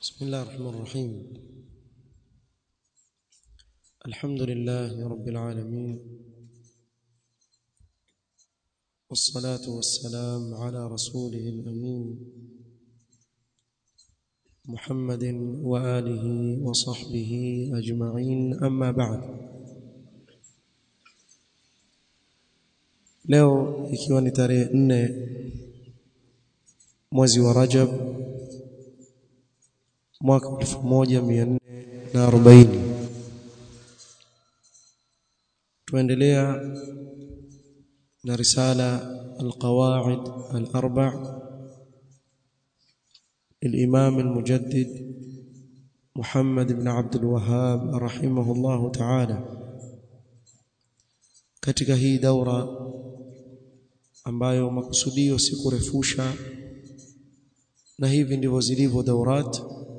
بسم الله الرحمن الرحيم الحمد لله رب العالمين والصلاة والسلام على رسوله الأمين محمد وآله وصحبه أجمعين أما بعد leo ikiwa ni tarehe nne mwezi wa Rajab mwaka 1440 tuendelea na risala القواعد الأربع الإمام المجدد محمد بن عبد الوهاب رحمه الله تعالى katika hii daura ambayo makusudio si kurefusha na hivi ndivyo zilivyo daurat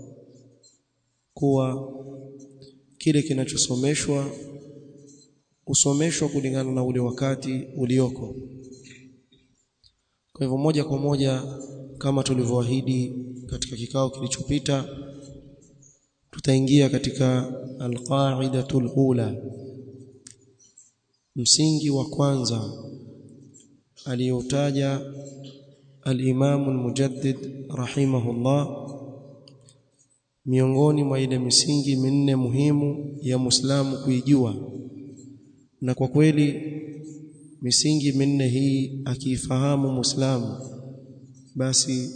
kuwa kile kinachosomeshwa usomeshwa kulingana na ule wakati ulioko kwa hivyo moja kwa moja kama tulivyoahidi katika kikao kilichopita tutaingia katika alqaidatul ula msingi wa kwanza aliyotaja al-Imam al-Mujaddid rahimahullah miongoni mwa ile misingi minne muhimu ya Muislamu kuijua na kwa kweli misingi minne hii akiifahamu Muislamu basi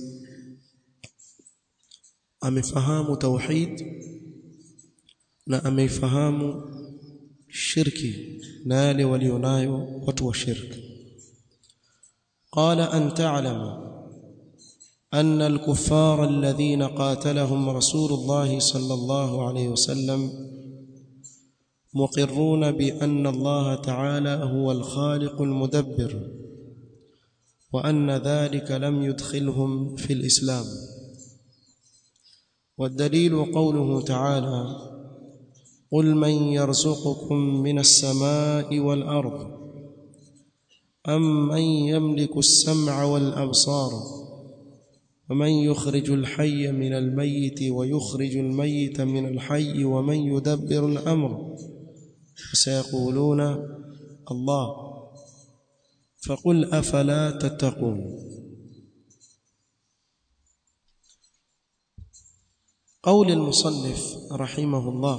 amefahamu tauhid na ameifahamu shirki na yale walionayo watu wa shirki قال أن تعلم أن الكفار الذين قاتلهم رسول الله صلى الله عليه وسلم مقرون بأن الله تعالى هو الخالق المدبر وأن ذلك لم يدخلهم في الإسلام والدليل قوله تعالى قل من يرزقكم من السماء والأرض أم من يملك السمع والأبصار ومن يخرج الحي من الميت ويخرج الميت من الحي ومن يدبر الأمر فسيقولون الله فقل أفلا تتقون قول المصنف رحمه الله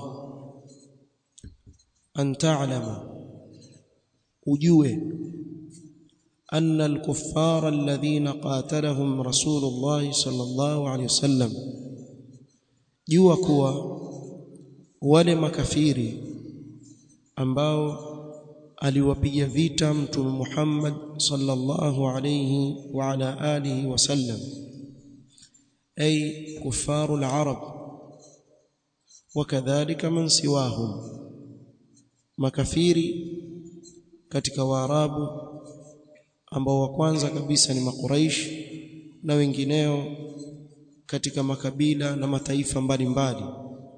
أن تعلم ujue أن الكفار الذين قاتلهم رسول الله صلى الله عليه وسلم jua kuwa wale makafiri ambao aliwapiga vita mtume Muhammad sallallahu alayhi wa ala alihi wasallam ay kufaru al-arab wakadhalika man siwahum makafiri katika waarabu ambao wa kwanza kabisa ni makuraish na wengineo katika makabila na mataifa mbalimbali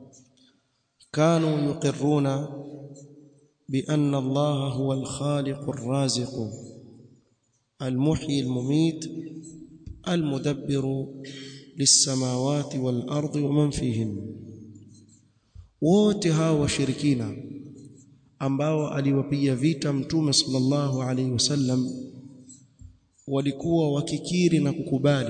kanu yuqirruna bi anna Allah huwa al-khaliq ar-raziq al-muhyi al-mumit al-mudabbir lis-samawati wal-ardi wa man fihin wote hawa washirikina ambao aliwapiga vita mtume sallallahu alaihi wasallam walikuwa wakikiri na kukubali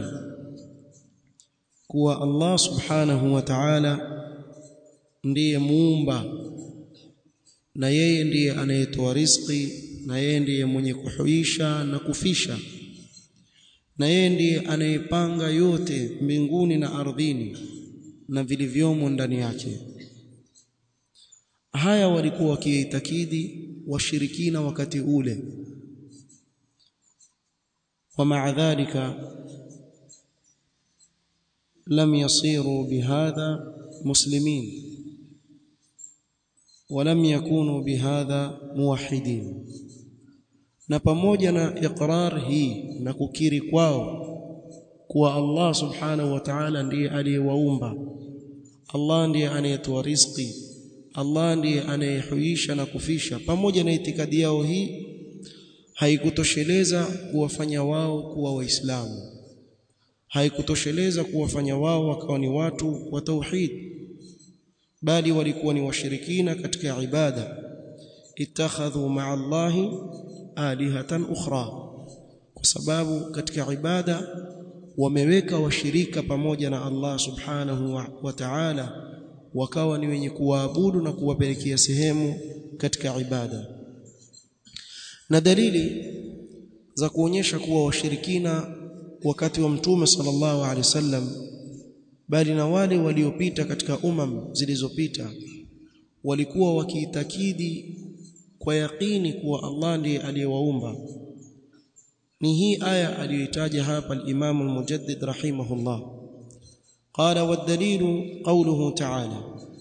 kuwa Allah subhanahu wa ta'ala ndiye muumba na yeye ndiye anayetoa riziki na yeye ndiye mwenye kuhuisha na kufisha na yeye ndiye anayepanga yote mbinguni na ardhini na vilivyomo ndani yake haya walikuwa wakiitakidi washirikina wakati ule ومع ذلك لم يصيروا بهذا مسلمين ولم يكونوا بهذا موحدين na pamoja na iqrar hii na kukiri kwao kuwa Allah subhanahu wa ta'ala ndiye aliyewaumba Allah ndiye anayetoa riziki Allah ndiye anayehuisha na kufisha pamoja na itikadi yao hii haikutosheleza kuwafanya wao kuwa waislamu haikutosheleza kuwafanya wao wakawa ni watu wa tauhid bali walikuwa ni washirikina katika ibada ittakhadhu ma'a Allahi alihatan ukhra kwa sababu katika ibada wameweka washirika pamoja na Allah subhanahu wa, wa ta'ala wakawa ni wenye kuwaabudu na kuwapelekea sehemu katika ibada na dalili za kuonyesha kuwa washirikina wakati wa mtume sallallahu alaihi wasallam bali na wale waliopita katika umam zilizopita walikuwa wakiitakidi kwa yaqini kuwa Allah ndiye aliyewaumba ni hii aya aliyoitaja hapa al-Imam al-Mujaddid rahimahullah qala wad-dalilu qawluhu ta'ala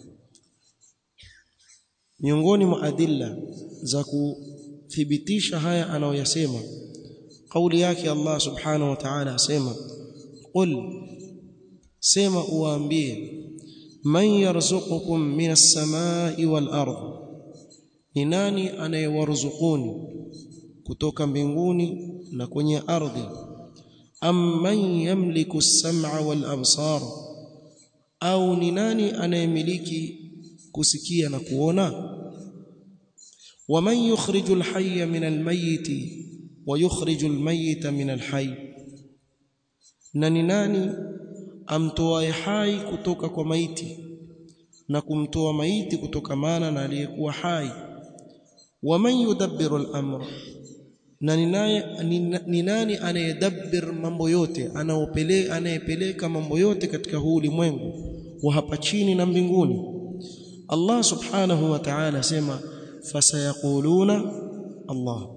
miongoni mwa adilla za kuthibitisha haya anayoyasema kauli yake Allah subhanahu wa ta'ala asema qul sema uwaambie man yarzuqukum minas samai wal ardh ni nani anayewaruzukuni kutoka mbinguni na kwenye ardhi am man yamliku as-sam'a wal absar au ni nani anayemiliki kusikia na kuona waman yukhriju al-hayya min al-mayyiti wa yukhriju al-mayyita min al-hayy na ni nani amtoaye hai kutoka kwa maiti na kumtoa maiti kutokamana na aliyekuwa hai waman yudabbiru al-amra na ni nani anayedabbir mambo yote anaopeleka anayepeleka mambo yote katika huu ulimwengu wa hapa chini na mbinguni Allah subhanahu wa ta'ala sema fasayaquluna Allah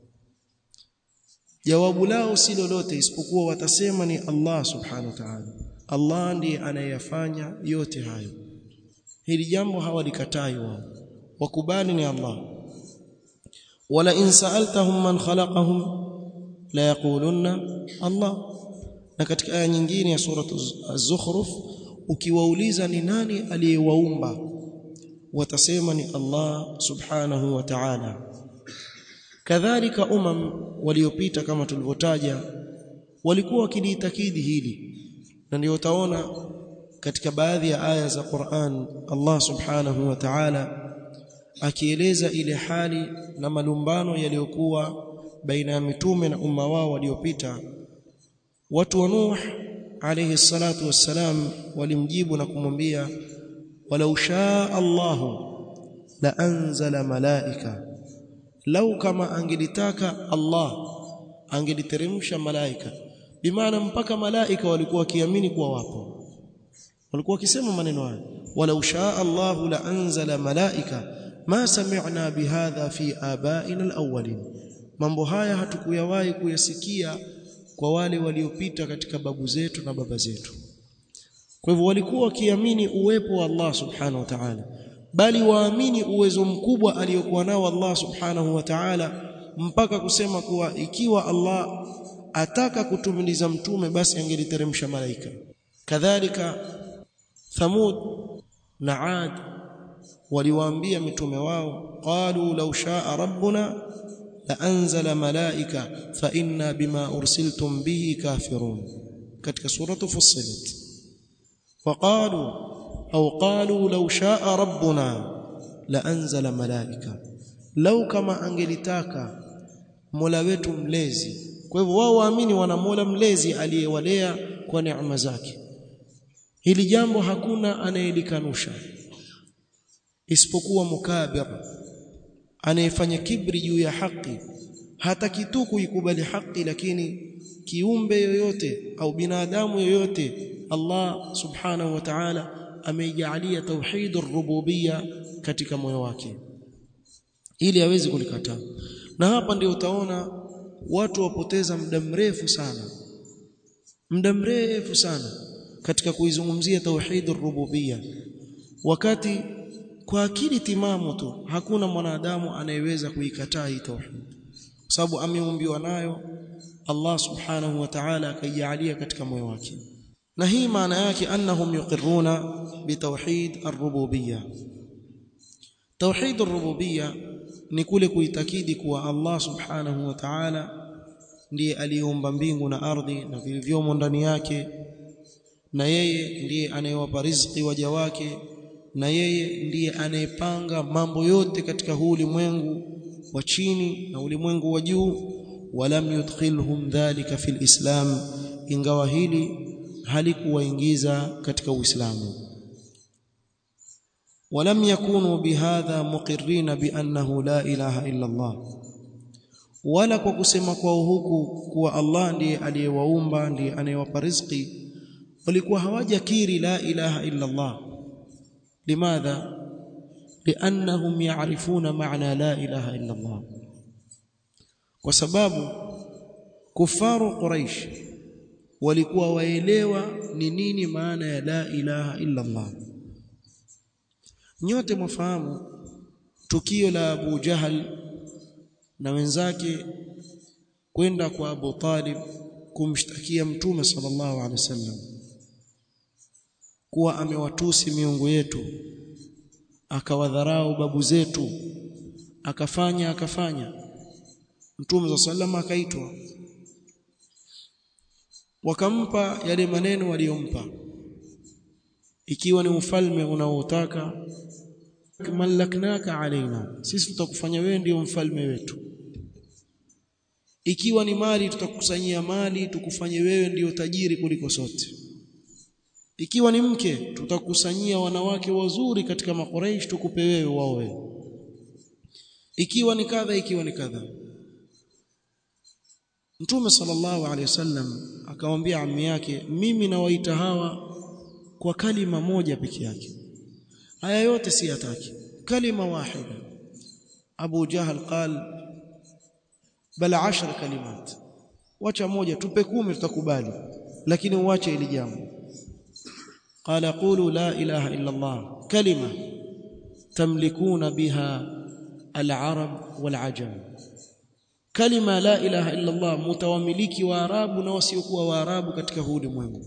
jawabu lao si lolote isipokuwa watasema ni Allah subhanahu wa ta'ala Allah ndiye anayeyafanya yote hayo hili jambo hawalikatai wao wakubali ni Allah wala in sa'altahum man khalaqahum la yaqulunna Allah na katika aya nyingine ya sura az-zukhruf ukiwauliza ni nani aliyewaumba watasema ni Allah subhanahu wa ta'ala kadhalika umam waliopita kama tulivyotaja walikuwa wakiliitakidi hili na ndio utaona katika baadhi ya aya za Qur'an Allah subhanahu wa ta'ala akieleza ile hali na malumbano yaliyokuwa baina ya mitume na umma wao waliopita watu wa Nuh alayhi salatu wassalam walimjibu na kumwambia walau shaa Allahu la anzala malaika lau kama angelitaka Allah angeliteremsha malaika bimaana mpaka malaika walikuwa wakiamini kuwa wapo walikuwa wakisema maneno haya walau shaa Allahu la anzala malaika ma sami'na bihadha fi abaina alawwalin mambo haya hatukuyawahi kuyasikia kwa wale waliopita katika babu zetu na baba zetu kwa hivyo walikuwa wakiamini uwepo wa Allah subhanahu wa ta'ala bali waamini uwezo mkubwa aliyokuwa nao Allah subhanahu wa ta'ala mpaka kusema kuwa ikiwa Allah ataka kutumiliza mtume basi angeliteremsha malaika kadhalika thamud na ad waliwaambia mitume wao qalu law shaa rabbuna la anzala malaika fa inna bima ursiltum bihi kafirun katika suratu fussilat وقالوا أو قالوا لو شاء ربنا لأنزل ملائكة لو كما angelitaka Mola wetu mlezi kwa hivyo wao waamini wana Mola mlezi aliyewalea kwa neema zake hili jambo hakuna anayelikanusha isipokuwa mukabir anayefanya kibri juu ya haki hata kitu kuikubali haki lakini kiumbe yoyote au binadamu yoyote Allah subhanahu wa ta'ala ameijalia tauhidur rububiyya katika moyo wake ili aweze kulikataa na hapa ndio utaona watu wapoteza muda mrefu sana muda mrefu sana katika kuizungumzia tauhidur rububiyya wakati kwa akili timamu tu hakuna mwanadamu anayeweza kuikataa hii tauhid kwa sababu ameumbiwa nayo Allah subhanahu wa ta'ala akaijalia katika moyo wake na hii maana yake annahum yuqirruna bitauhid ar-rububiyya tauhid ar-rububiyya ni kule kuitakidi kuwa Allah subhanahu wa ta'ala ndiye aliyeumba mbingu na ardhi na vilivyomo ndani yake na yeye ndiye anayewapa riziki waja wake na yeye ndiye anayepanga mambo yote katika huu ulimwengu wa chini na ulimwengu wa juu walam yudkhilhum dhalika fil islam ingawa hili halikuwaingiza katika uislamu ولم يكونوا بهذا مقرين بانه لا اله الا الله wala kwa kusema kwao huku kuwa Allah ndiye aliyewaumba ndiye anayewapa riziki walikuwa hawajakiri la ilaha illa Allah limadha liannahum ya'rifuna ma'na la ilaha illa Allah kwa sababu kufaru quraish walikuwa waelewa ni nini maana ya la ilaha illa Allah nyote mwafahamu tukio la Abu Jahal na wenzake kwenda kwa Abu Talib kumshtakia mtume sallallahu alaihi wasallam kuwa amewatusi miungu yetu akawadharau babu zetu akafanya akafanya mtume sallallahu akaitwa wakampa yale maneno waliyompa ikiwa ni ufalme unaotaka malaknaka alaina sisi tutakufanya wewe ndio mfalme wetu ikiwa ni mali tutakusanyia mali tukufanye wewe ndio tajiri kuliko sote ikiwa ni mke tutakusanyia wanawake wazuri katika makoreish tukupe wewe waoe ikiwa ni kadha ikiwa ni kadha Mtume sallallahu alaihi wasallam akamwambia ammi yake mimi nawaita hawa kwa kalima moja peke yake haya yote si yataki kalima wahida Abu Jahal qal bal 10 kalimat wacha moja tupe kumi tutakubali lakini uache ili jambo qala qulu la ilaha illa Allah kalima tamlikuna biha al-arab wal-ajam kalima la ilaha illa Allah mutawamiliki wa arabu na wasiokuwa wa arabu katika huu ulimwengu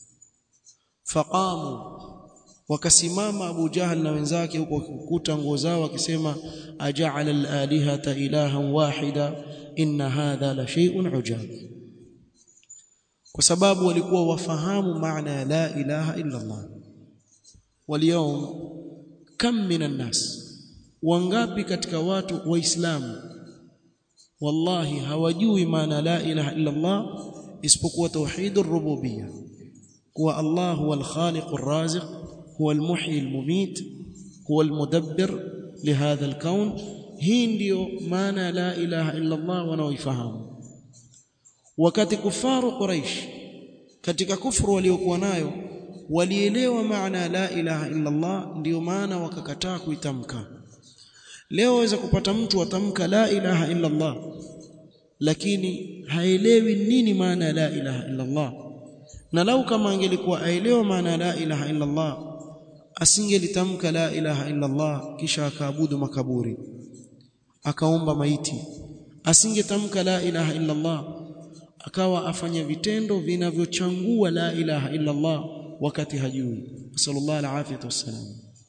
faqamu wakasimama Abu Jahal na wenzake huko kukuta nguo zao wakisema aja'ala al-alihata ilahan wahida inna hadha la shay'un ujab kwa sababu walikuwa wafahamu maana ya la ilaha illa Allah waliyom kam minan nas wangapi katika watu waislamu wallahi hawajui maana la ilaha illa Allah isipokuwa tauhidur rububiyyah kuwa Allah huwa al-khaliq ar-raziq huwa al-muhyi al-mumit huwa al-mudabbir lihadha al-kawn hii ndiyo maana la ilaha illa Allah wanaoifahamu wakati kufaru quraish katika kufuru waliokuwa nayo walielewa maana la ilaha illa Allah ndiyo maana wakakataa kuitamka leo waweza kupata mtu atamka la ilaha illa Allah lakini haelewi nini maana la ilaha illa Allah na lau kama angelikuwa aelewa maana la ilaha illa Allah asingelitamka la ilaha illa Allah kisha akaabudu makaburi akaomba maiti asingetamka la ilaha illa Allah akawa afanya vitendo vinavyochangua la ilaha illa Allah wakati hajui sallallahu alaihi wasallam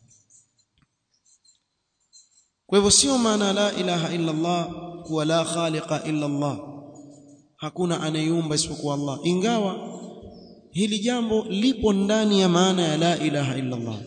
kwa hivyo sio maana la ilaha illa Allah kuwa la khaliqa illa Allah hakuna anayeumba isipokuwa Allah ingawa hili jambo lipo ndani ya maana ya la ilaha illa Allah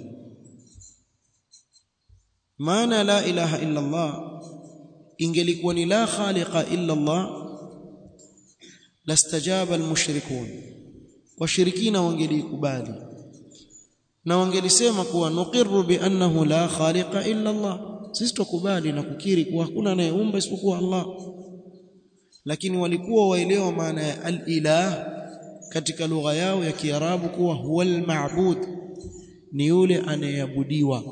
maana ya la ilaha illa Allah ingelikuwa ni la khaliqa illa Allah lastajaba almushrikun washirikina wangelikubali na wangelisema kuwa nuqirru bi annahu la khaliqa illa Allah sisi tukubali na kukiri kuwa hakuna anayeumba isipokuwa Allah lakini walikuwa waelewa maana ya al-ilah katika lugha yao ya Kiarabu kuwa huwal ma'bud ni yule anayeabudiwa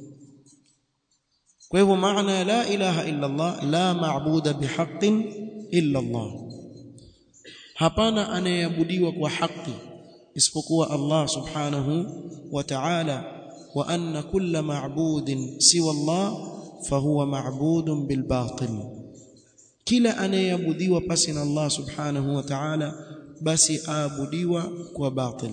kwa hivyo maana ya la ilaha illa Allah la ma'buda bihaqqin illa Allah hapana anayeabudiwa kwa haki isipokuwa Allah subhanahu wa ta'ala wa anna kulla ma'budin siwa Allah fahuwa ma'budun bil batil kila anayeabudiwa pasi na Allah subhanahu wa ta'ala basi aabudiwa kwa batil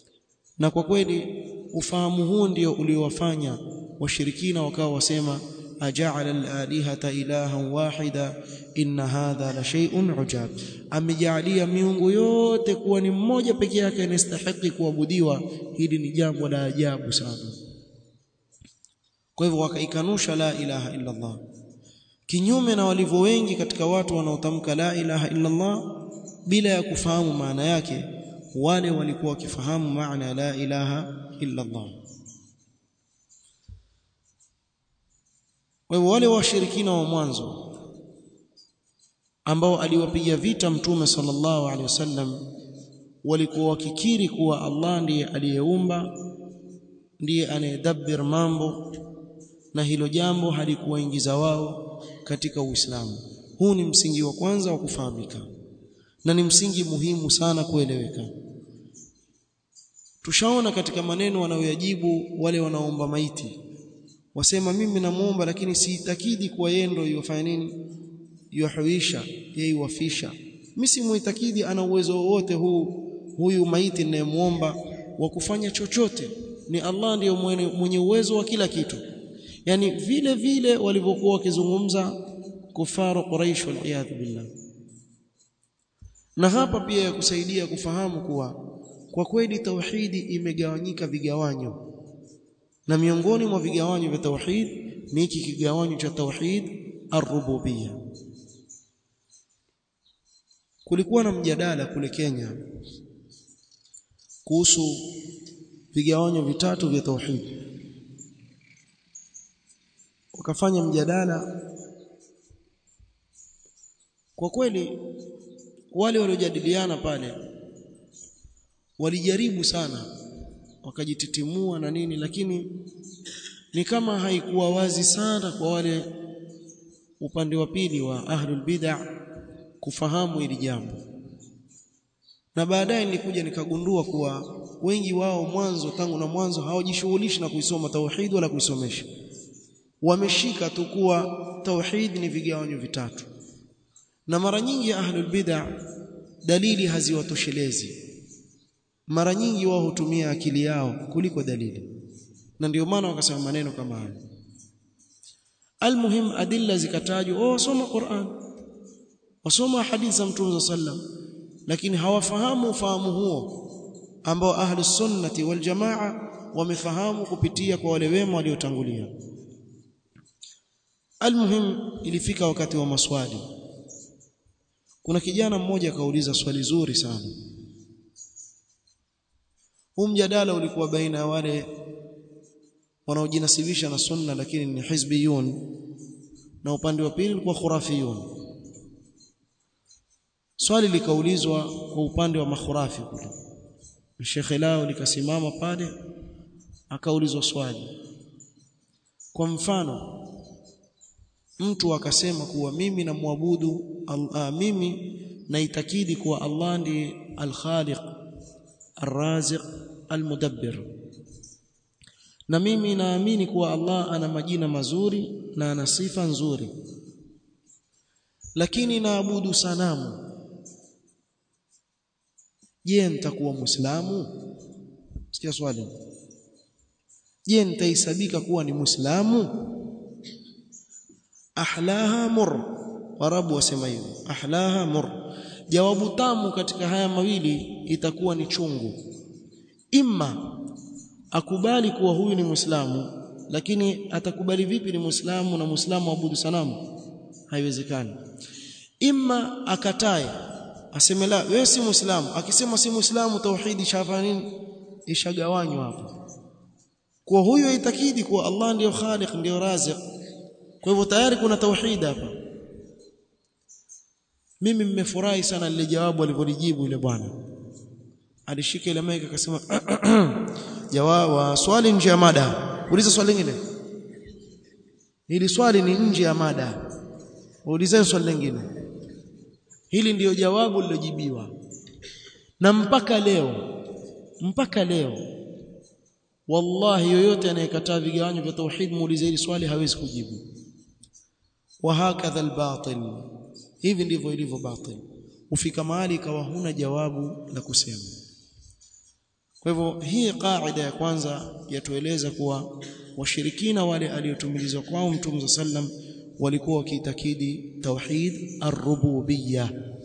na kwa kweli ufahamu huu ndio uliowafanya washirikina wakawa wasema aja'ala al-alihata ilahan wahida inna hadha la shay'un ujab amejalia miungu yote kuwa ni mmoja peke yake anastahili kuabudiwa hili ni jambo la ajabu sana kwa hivyo wakaikanusha la ilaha illa Allah kinyume na walivyo wengi katika watu wanaotamka la ilaha illa Allah bila ya kufahamu maana yake wale walikuwa wakifahamu maana la ilaha illa Allah kwa hivyo wale washirikina wa mwanzo ambao aliwapiga vita mtume sallallahu alaihi wasallam walikuwa wakikiri kuwa Allah ndiye aliyeumba ndiye anayedabbir mambo na hilo jambo halikuwaingiza wao katika Uislamu huu ni msingi wa kwanza wa kufahamika na ni msingi muhimu sana kueleweka tushaona katika maneno wanayoyajibu wale wanaomba maiti wasema mimi namuomba lakini siitakidi kuwa yeye ndio yofanya nini yuhuisha yeye wafisha mimi simuitakidi ana uwezo wote huu huyu maiti ninayemuomba wa kufanya chochote ni Allah ndiyo mwenye uwezo wa kila kitu yani vile vile walivyokuwa wakizungumza kufaru quraish wal billah na hapa pia ya kusaidia kufahamu kuwa kwa kweli tauhidi imegawanyika vigawanyo na miongoni mwa vigawanyo vya tauhid ni hiki kigawanyo cha tauhid ar-rububiyya kulikuwa na mjadala kule Kenya kuhusu vigawanyo vitatu vya tauhid wakafanya mjadala kwa kweli wale waliojadiliana pale walijaribu sana wakajititimua na nini lakini ni kama haikuwa wazi sana kwa wale upande wa pili wa ahlul bid'ah kufahamu hili jambo na baadaye nilikuja nikagundua kuwa wengi wao mwanzo tangu na mwanzo hawajishughulishi na kuisoma tauhid wala kuisomesha wameshika tu kuwa tauhid ni vigawanyo vitatu na mara nyingi ahlul bid'ah dalili haziwatoshelezi mara nyingi wao hutumia akili yao kuliko dalili na ndio maana wakasema maneno kama hayo almuhim adilla zikatajwa oh soma Qur'an wasoma hadithi za Mtume sallam lakini hawafahamu ufahamu huo ambao ahli sunnati wal jamaa wamefahamu kupitia kwa wale wema waliotangulia almuhim ilifika wakati wa maswali kuna kijana mmoja akauliza swali zuri sana huu mjadala ulikuwa baina ya wale wanaojinasibisha na sunna lakini ni hizbiyun na upande wa pili ulikuwa khurafiyun swali likaulizwa kwa upande wa makhurafi kule shekhe lao likasimama pale akaulizwa swali kwa mfano mtu akasema kuwa mimi namwabudu uh, mimi naitakidi kuwa Allah ndiye al-Khaliq ar-Raziq al-Mudabbir na mimi naamini kuwa Allah ana majina mazuri na ana sifa nzuri lakini naabudu sanamu je nitakuwa muislamu sikia swali je nitahesabika kuwa ni muislamu ahlaha mur warabu wasema hivyo ahlaha mur jawabu tamu katika haya mawili itakuwa ni chungu imma akubali kuwa huyu ni muislamu lakini atakubali vipi ni muislamu na muislamu abudu sanamu haiwezekani imma akatae aseme la wewe si muislamu akisema si muislamu tauhidi shafa nini ishagawanywa hapo kwa huyo itakidi kuwa Allah ndiyo khaliq ndiyo raziq kwa hivyo tayari kuna tauhid hapa mimi mmefurahi sana lile jawabu alivyolijibu yule bwana alishika ile mic akasema jawabu swali nje ya mada uliza swali lingine hili swali ni nje ya mada ulizeni swali lingine hili ndiyo jawabu lilojibiwa na mpaka leo mpaka leo wallahi yoyote anayekataa vigawanyo vya tauhid muulize hili swali hawezi kujibu wa hakadha albatil hivi ndivyo ilivyo batil ufika mahali ikawa huna jawabu la kusema kwa hivyo hii kaida ya kwanza yatueleza kuwa washirikina wale aliotumilizwa kwao mtume sallam walikuwa wakiitakidi tauhid ar-rububiyya